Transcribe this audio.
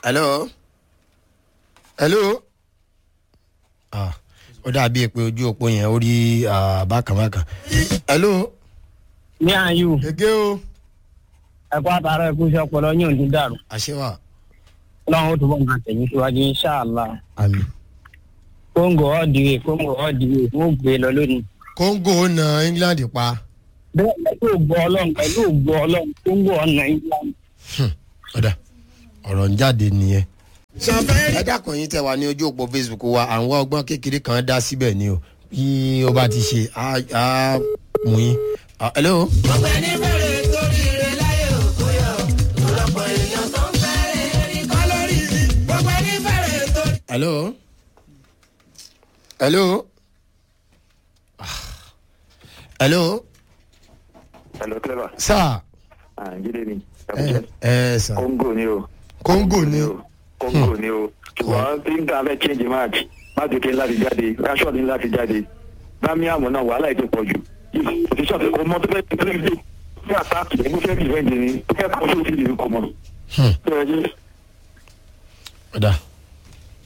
hello hello ah ó dàbí pé ojú òpó yẹn ó rí ah, bákan bákan hello ní àyù gègé o ẹ̀kọ́ àtàrà ẹ̀kú iṣẹ́ ọpọlọ yóò ní dàrú àṣewà lọ́wọ́n ó túbọ̀ nǹkan tẹ̀yìn síwájú inṣàlá àmì kóńgò ọ̀dìwé kóńgò ọ̀dìwé wọ́n gbé lọ lónìí. kóńgò na england pa bẹ́ẹ̀ pẹ̀lú ògbó ọlọ́run pẹ̀lú ògbó ọlọ́run kóńgò ọ̀nà england. ọ̀dà ọ̀rọ̀ ń jáde nìyẹn. ẹ dákun yín tẹ wá ní ojú òpó facebook wa à ń wá ọgbọ́n kékeré kan dá síbẹ̀ ni o bí ó bá ti ṣe á á mú yín. Ah, hello. ọ̀gbẹ́ni bẹ̀rẹ̀ torí rẹ̀ láyé òkú yọ ọ̀pọ̀ èèyàn tó ń bẹ̀rẹ̀ ní kọ́lọ́rì ọ̀gbẹ́ni bẹ̀rẹ̀ torí. hello. hello. Ah. hello. Hello, Clever. sir. Ah, Jídé ni. ẹ ẹ sir. Kóńgò ni o. kóńgò ni Kóńgò ni o. Ṣùgbọ́n tí n ta fẹ́ change match, máàkì kí n láti jáde, Rashford ní láti jáde. Bámíàmù náà wàhálà ètò pọ̀ jù. Òṣìṣẹ́ ọ̀sẹ̀ kò mọ tó fẹ́ tó fẹ́ gbé. Bí àtàkì ẹ̀ ló fẹ́ rìvẹ́ǹdì ni, ó fẹ́ kọ́ sóòtì ìlú kò mọ̀. Hmm. Tó yẹ kí ọ̀dà